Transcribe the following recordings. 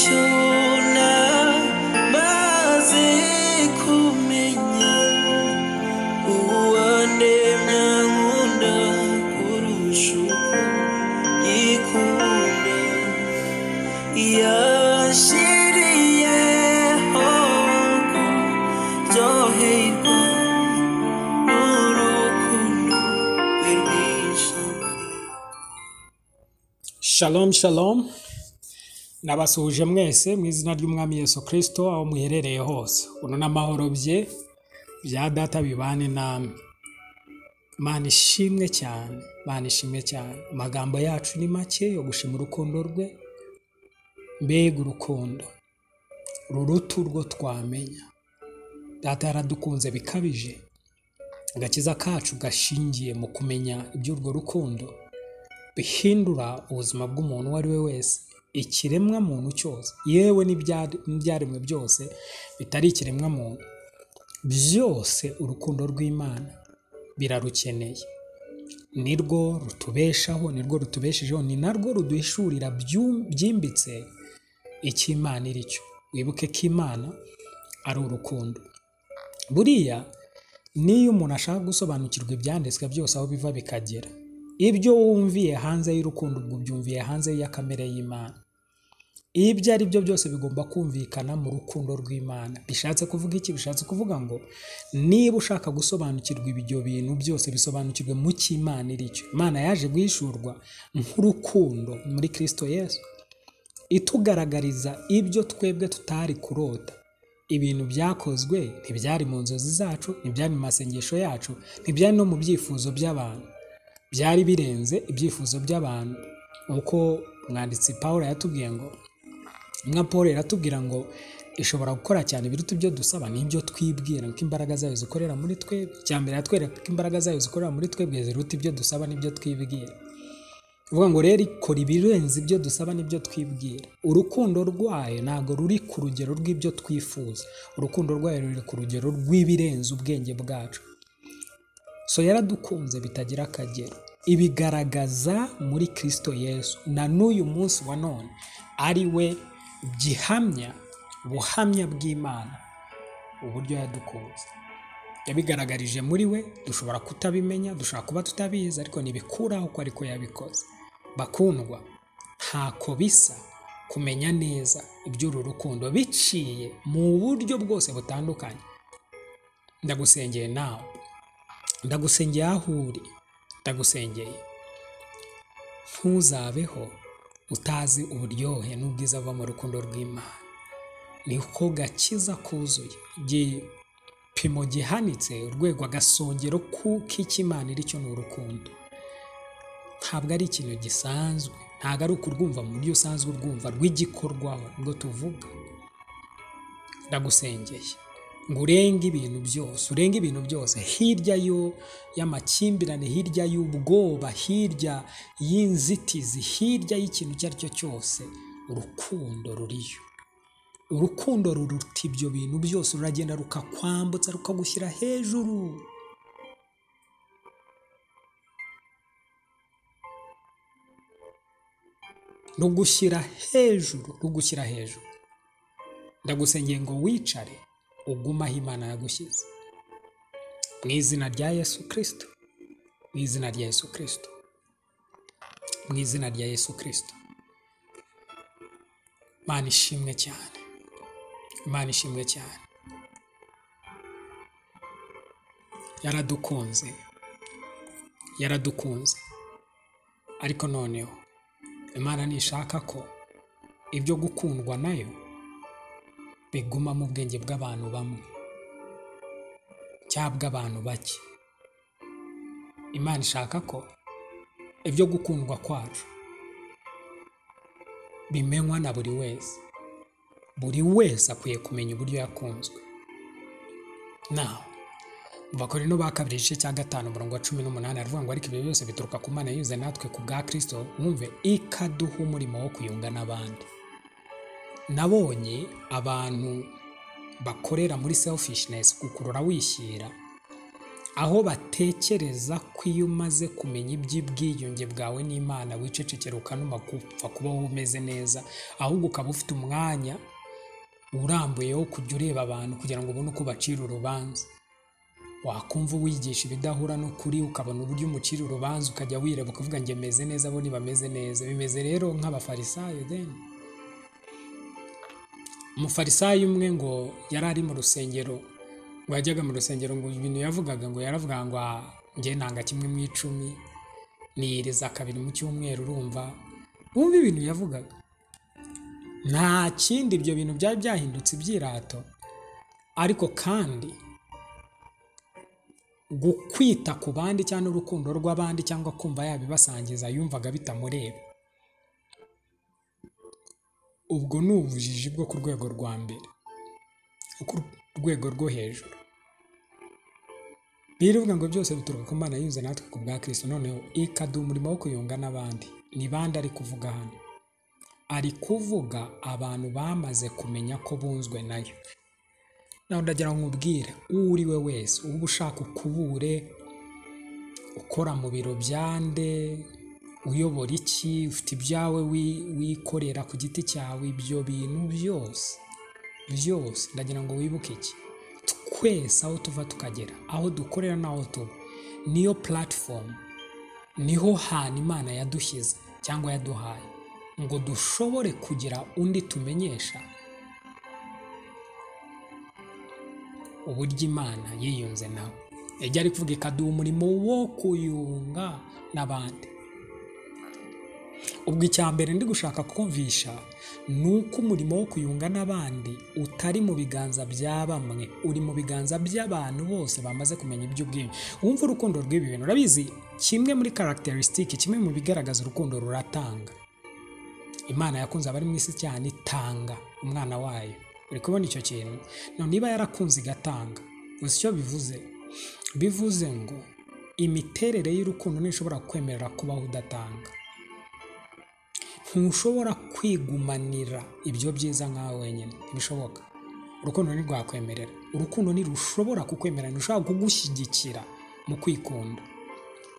shona maze kumenya uwandemya nkunda kurusha uko yikunda yashiriyeho kuryoherwa n'urukundo rwe rwinshi shalom shalom Nabasuhuje mwese mu izina ry'Umwami Yesu Kristo aho muherereye hose. Uno n'amahoro bye bya data bibane namwe. Mana ishimwe cyane, Mana ishimwe cyane. Amagambo yacu ni make yo gushima urukundo rwe, mbega urukundo ruruta urwo twamenya. Data yaradukunze bikabije, agakiza kacu gashingiye mu kumenya iby'urwo rukundo bihindura ubuzima bw'umuntu uwo ari we wese ikiremwa muntu cyose yewe n'ibyari- n'ibyaremwe byose bitari ikiremwa muntu byose urukundo rw'imana birarukeneye nirwo rutubeshaho nirwo rutubeshejeho ni narwo ruduhishurira byu- byimbitse icyo imana iri cyo wibuke ko imana ari urukundo buriya niyo umuntu ashaka gusobanukirwa ibyanditswe byose aho biva bikagera ibyo wumviye hanze y'urukundo ubwo ubyumviye hanze ya kamere y'imana ibyo ari byo byose bigomba kumvikana mu rukundo rw'imana bishatse kuvuga iki bishatse kuvuga ngo niba ushaka gusobanukirwa ibyo bintu byose bisobanukirwe mu cy'imana iri cyo imana yaje guhishurwa nk'urukundo muri kristo yesu itugaragariza ibyo twebwe tutari kurota ibintu byakozwe ntibyari mu nzozi zacu ntibyari mu masengesho yacu ntibyari no mu byifuzo by'abantu byari birenze ibyifuzo by'abantu nk'uko umwanditsi paul yatubwiye ngo inka paul iratubwira ngo ishobora gukora cyane ibiruta ibyo dusaba n'ibyo twibwira ko imbaraga zayo zikorera muri twebwe icya mbere yatwereka ko imbaraga zayo zikorera muri twebwe ziruta ibyo dusaba n'ibyo twibwira uvuga ngo rero ikora ibirenze ibyo dusaba n'ibyo twibwira urukundo rwayo ntabwo ruri ku rugero rw'ibyo twifuza urukundo rwayo ruri ku rugero rw'ibirenze ubwenge bwacu so yaradukunze bitagira akagero ibigaragaza muri kristo yesu na n'uyu munsi wa none ari we gihamya buhamya bw'imana uburyo yadukunze yabigaragarije muri we dushobora kutabimenya dushobora kuba tutabizi ariko ntibikuraho ko ariko yabikoze bakundwa ntako bisa kumenya neza iby'uru rukundo biciye mu buryo bwose butandukanye ndagusengeye nawe ndagusengeye aho uri ndagusengeye ntuzabeho utazi uburyohe n'ubwiza buva mu rukundo rw'imana niko gakiza kuzuye igipimo gihanitse urwego agasongero ku- k'ikimana iri cyo ni urukundo ntabwo ari ikintu gisanzwe ntabwo ari ukurwumva mu buryo usanzwe urwumva rw'igikorwaho ubwo tuvuga ndagusengeye ngo urenge ibintu byose urenge ibintu byose hirya yo y'amakimbirane hirya y'ubwoba hirya y'inzitizi hirya y'ikintu icyo ari cyo cyose urukundo ruriyo urukundo ruruta ibyo bintu byose ruragenda rukakwambutsa rukagushyira hejuru rugushyira hejuru rugushyira hejuru ndagusengeye ngo wicare ugume aho imana yagushyize mu izina rya yesu kirisito mu izina rya yesu kirisito mu izina rya yesu kirisito imana ishimwe cyane imana ishimwe cyane yaradukunze yaradukunze ariko noneho imana ntishaka ko ibyo gukundwa nayo biguma mu bwenge bw'abantu bamwe cyangwa bw'abantu bake imana ishaka ko ibyo gukundwa kwacu bimenywa na buri wese buri wese akwiye kumenya uburyo yakunzwe nawe Abakorino ba kabiri igice cya gatanu umurongo wa cumi n'umunani aravuga ngo ariko ibyo byose bituruka ku Mana yize natwe ku bwa Kristo mwumve ikaduha umurimo wo kuyunga n'abandi nabonye abantu bakorera muri selfishness gukurura wishyira aho batekereza ko iyo umaze kumenya iby'ubwiyunge bwawe n'imana wicecekera ukanuma gupfa kubaho umeze neza ahubwo ukaba ufite umwanya urambuye wo kujya ureba abantu kugira ngo ubone uko ubacira urubanza wakumva wigisha ibidahura n'ukuri ukabona uburyo umucira urubanza ukajya wireba ukavuga ngo meze neza bo ntibameze neza bimeze rero nk'abafarisayo deni umufarisayo umwe ngo yari ari mu rusengero ngo yajyaga mu rusengero ngo ibintu yavugaga ngo yaravuga ngo "Ah, njye nanga kimwe mu icumi niyiriza kabiri mu cyumweru urumva wumva ibintu yavugaga nta kindi ibyo bintu byari byahindutse ibyirato ariko kandi gukwita ku bandi cyangwa urukundo rw'abandi cyangwa kumva yabibasangiza yumvaga bitamureba ubwo ni ubujiji bwo ku rwego rwa mbere ku rwego rwo hejuru birivuga ngo byose bituruka ku mana yunze natwe ku bwa kirisito noneho ikaduha umurimo wo kuyunga n'abandi ni bande ari kuvuga hano ari kuvuga abantu bamaze kumenya ko bunzwe nayo nawe ndagira ngo nkubwire uwo uri we wese uba ushaka ukubure ukora mu biro byande uyobora iki ufite ibyawe wi- wikorera ku giti cyawe ibyo bintu byose byose ndagira ngo wibuke iki twese aho tuva tukagera aho dukorera n'aho tuba niyo puratifomu niho hantu imana yadushyize cyangwa yaduhaye ngo dushobore kugira undi tumenyesha uburyo imana yiyunze nawe ijya ari kuvuga ikaduha umurimo wo kuyunga n'abandi ubwo icya mbere ndi gushaka kumvisha ni uko umurimo wo kuyunga n'abandi utari mu biganza bya bamwe uri mu biganza by'abantu bose bamaze kumenya iby'ubwenge wumva urukundo rw'ibi bintu urabizi kimwe muri karagiterisitike kimwe mu bigaragaza urukundo ruratanga imana yakunze abari mu isi cyane itanga umwana wayo uri kubona icyo kintu none niba yarakunze igatanga uzi icyo bivuze bivuze ngo imiterere y'urukundo ntishobora kwemerera kubaho udatanga ntushobora kwigumanira ibyo byiza nkawe wenyine ntibishoboka urukundo ntirwakwemerera urukundo ntirushobora kukwemerera ntirushobora kugushyigikira mu kwikunda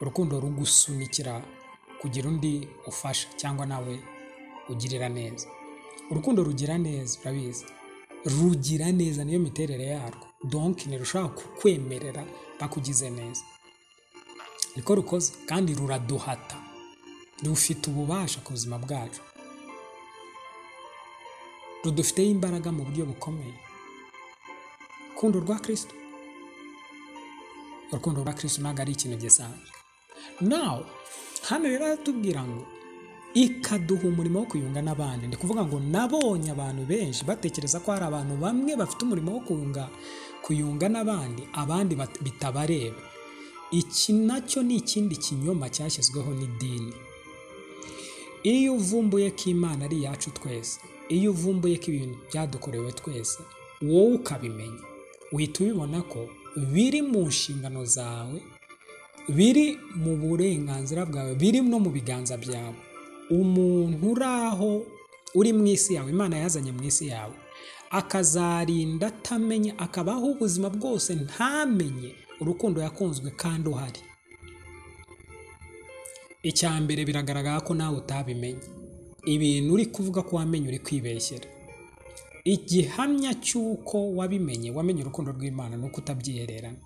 urukundo rugusunikira kugira undi ufasha cyangwa nawe ugirira neza urukundo rugira neza urabizi rugira neza niyo miterere yarwo donki ntirushobora kukwemerera bakugize neza niko rukoze kandi ruraduhata rufite ububasha ku buzima bwacu rudufiteho imbaraga mu buryo bukomeye urukundo rwa kirisito urukundo rwa kirisito ntabwo ari ikintu gisanzwe nawe hano rero aratubwira ngo ikaduha umurimo wo kuyunga n'abandi ni kuvuga ngo nabonye abantu benshi batekereza ko hari abantu bamwe bafite umurimo wo kuyunga kuyunga n'abandi abandi bat- bitabareba iki nacyo ni ikindi kinyoma cyashyizweho n'idini iyo uvumbuye ko imana ari iyacu twese iyo uvumbuye ko ibintu byadukorewe twese wowe ukabimenya uhita ubibona ko biri mu nshingano zawe biri mu burenganzira bwawe biri no mu biganza byawe umuntu uri aho uri mu isi yawe imana yazanye mu isi yawe akazarinda atamenya akabaho ubuzima bwose ntamenye urukundo yakunzwe kandi uhari icya mbere biragaragara ko nawe utabimenye ibintu uri kuvuga ko wamenye uri kwibeshyera igihamya cy'uko wabimenye wamenye urukundo rw'imana ni uko utabyihererana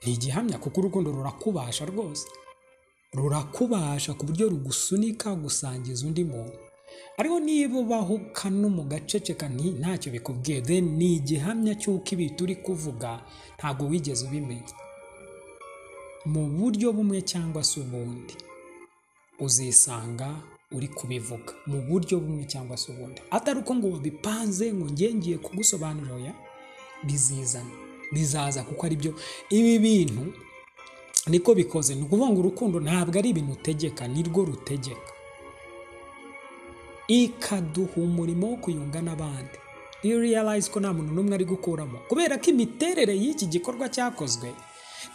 ni igihamya kuko urukundo rurakubasha rwose rurakubasha ku buryo rugusunika gusangiza undi muntu ariko niba ubaho ukanumu gaceceka nti ntacyo bikubwiye then ni igihamya cy'uko ibintu uri kuvuga ntabwo wigeze ubimenya mu buryo bumwe cyangwa se ubundi uzisanga uri kubivuga mu buryo bumwe cyangwa se ubundi atari uko ngo wabipanze ngo njye ngiye kugusobanurira oya, bizizana bizaza kuko ari byo ibi bintu niko bikoze ni ukuvuga ngo urukundo ntabwo ari ibintu utegeka ni rwo rutegeka ikaduha umurimo wo kuyunga n'abandi iyo realize ko nta muntu n'umwe ari gukuramo kubera ko imiterere y'iki gikorwa cyakozwe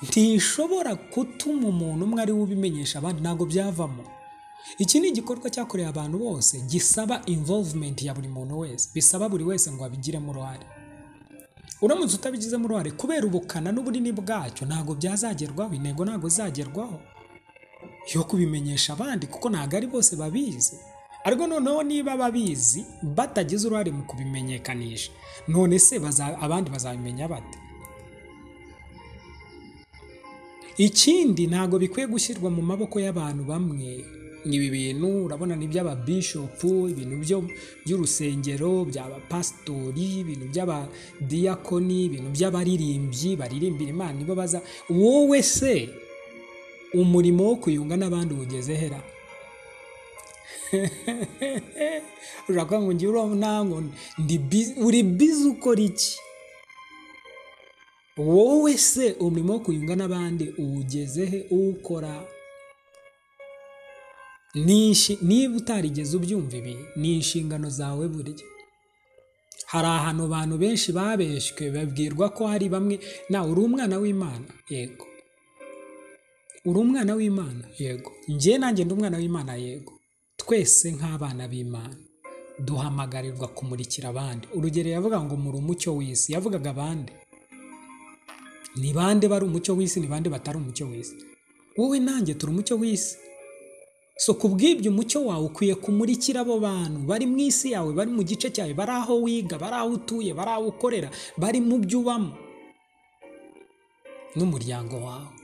ntishobora gutuma umuntu umwe ari we ubimenyesha abandi ntabwo byavamo iki ni igikorwa cyakorewe abantu bose gisaba involvement ya buri muntu wese bisaba buri wese ngo abigiremo uruhare uramutse utabigizemo uruhare kubera ubukana n'ubunini bwacyo ntabwo byazagerwaho intego ntabwo izagerwaho yo kubimenyesha abandi kuko ntabwo ari bose babizi ariko noneho niba ababizi batagize uruhare mu kubimenyekanisha none se baza- abandi bazabimenya bate ikindi ntabwo bikwiye gushyirwa mu maboko y'abantu bamwe ibi bintu urabona ni iby'ababishopu ibintu byo by'urusengero by'abapasitori ibintu by'abadiyakoni ibintu by'abaririmbyi baririmbira imana nibo baza wowe se umurimo wo kuyunga n'abandi ugeze hera uravuga ngo ngira ntango ndi bizi uri bizi ukora iki wowe se umurimo wo kuyunga n'abandi uwugeze he uwukora Ni inshi- niba utarigeze ubyumva ibi ni inshingano zawe burya hari ahantu abantu benshi babeshywe babwirwa ko hari bamwe nawe uri umwana w'imana yego uri umwana w'imana yego njye nanjye ndi umwana w'imana yego twese nk'abana b'imana duhamagarirwa kumurikira abandi urugero yavuga ngo muri umucyo w'isi yavugaga abandi ni bande bari umucyo w'isi ni bande batari umucyo w'isi wowe nanjye turi umucyo w'isi so ku bw'ibyo umucyo wawe ukwiye kumurikira abo bantu bari mu isi yawe bari mu gice cyawe bari aho wiga bari aho utuye bari aho ukorera bari mu byo ubamo n'umuryango wawe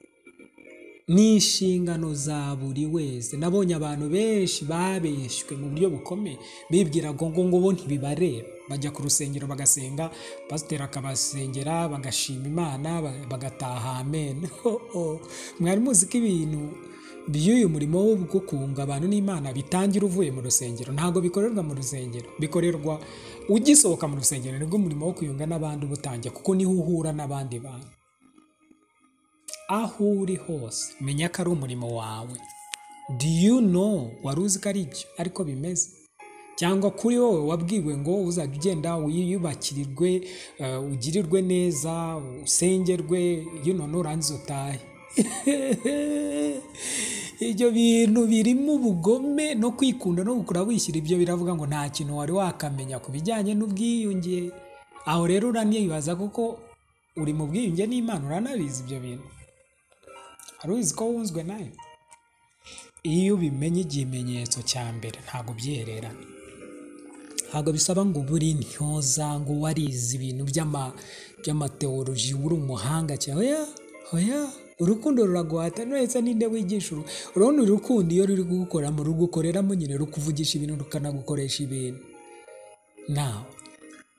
ni inshingano za buri wese nabonye abantu benshi babeshywe mu buryo bukomeye bibwira ngo ngo ngo bo ntibibareba bajya ku rusengero bagasenga pasiteri akabasengera bagashima imana ba- bagataha amen Oh, oh. mwari muzi ko ibintu by'uyu murimo wo wo kunga abantu n'imana bitangira uvuye mu rusengero ntabwo bikorerwa mu rusengero bikorerwa ugisohoka mu rusengero nibwo umurimo wo kuyunga n'abandi uba utangiye kuko niho uhura n'abandi bantu aho uri hose menya ko ari umurimo wawe do you know wari uzi ko ari ibyo ariko bimeze cyangwa kuri wowe wabwiwe ngo uzajya ugenda wiyubakirirwe eh, ugirirwe neza usengerwe you know, nurangiza utahe ibyo bintu birimo ubugome no kwikunda no gukura wishyira ibyo biravuga ngo nta kintu wari wakamenya ku bijyanye n'ubwiyunge aho rero uranibaza kuko uri mu bwiyunge n'imana uranabizi ibyo bintu hari ubizi ko wunzwe nayo iyo ubimenye ikimenyetso cya mbere ntabwo ubyihererana ntabwo bisaba ngo ube uri intyoza ngo warize ibintu by'ama by'amateoloji uri umuhanga cyane oya oya urukundo ruraguhata nuretse ninde wigisha uru urabona uru rukundo iyo ruri kugukoramo rugukoreramo nyine rukuvugisha ibintu rukanagukoresha ibintu nawe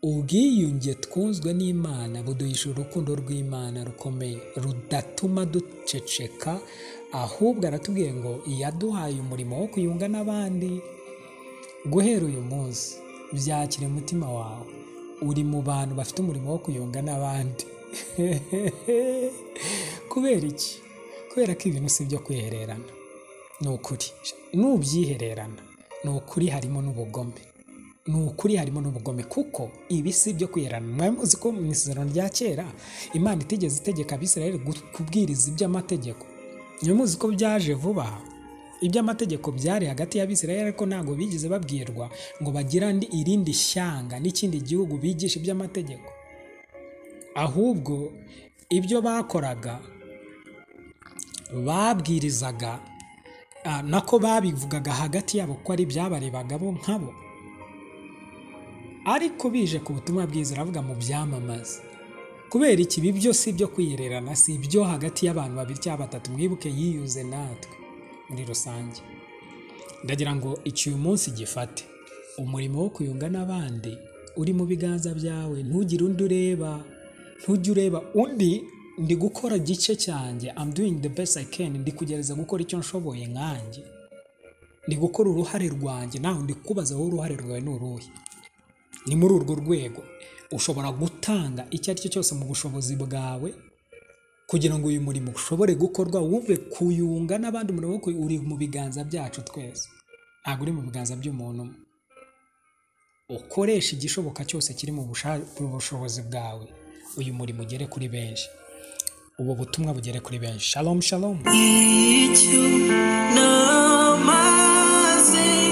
ubwiyunge twunzwe n'imana buduhisha urukundo rw'imana rukomeye rudatuma duceceka ahubwo aratubwiye ngo yaduhaye umurimo wo kuyunga n'abandi guhera uyu munsi byakira umutima wawe uri mu bantu bafite umurimo wo kuyunga n'abandi kubera iki kubera ko ibintu si ibyo kwihererana ni ukuri n'ubyihererana ni ukuri harimo n'ubugome ni ukuri harimo n'ubugome kuko ibi si ibyo kwihererana mwari muzi ko mu isezerano rya kera imana itigeze itegeka abisirayeli gu- kubwiriza iby'amategeko niba muzi ko byaje vuba iby'amategeko byari hagati y'abisirayeli ariko ntabwo bigeze babwirwa ngo bagire andi- irindi shyanga n'ikindi gihugu bigisha iby'amategeko ahubwo ibyo bakoraga babwirizaga ah, nako babivugaga hagati yabo ko ari ibyabarebaga bo nkabo ariko bije ku butumwa bwiza aravuga mu byamamaza kubera iki ibi byose ibyo kwiyererana si ibyo hagati y'abantu babiri cyangwa batatu mwibuke yiyuze natwe muri rusange ndagira ngo iki uyu munsi gifate umurimo wo kuyunga n'abandi uri mu biganza byawe ntugire undi ureba ntujye ureba undi ndi gukora igice cyanjye I'm doing the best I can ndi kugerageza gukora icyo nshoboye nkanjye ndi gukora uruhare rwanjye nawe ndi kukubaza wowe uruhare rwawe ni uruhe ni muri urwo rwego ushobora gutanga icyo ari cyo cyose mu bushobozi bwawe kugira ngo uyu murimo ushobore gukorwa wuve kuyunga n'abandi umurimo wo kuyu- uri mu biganza byacu twese ntabwo uri mu biganza by'umuntu umwe ukoresha igishoboka cyose kiri mu busha- mu bushobozi bwawe uyu murimo ugere kuri benshi ubu butumwa bugere kuri benshi shalom shalom icyo namaze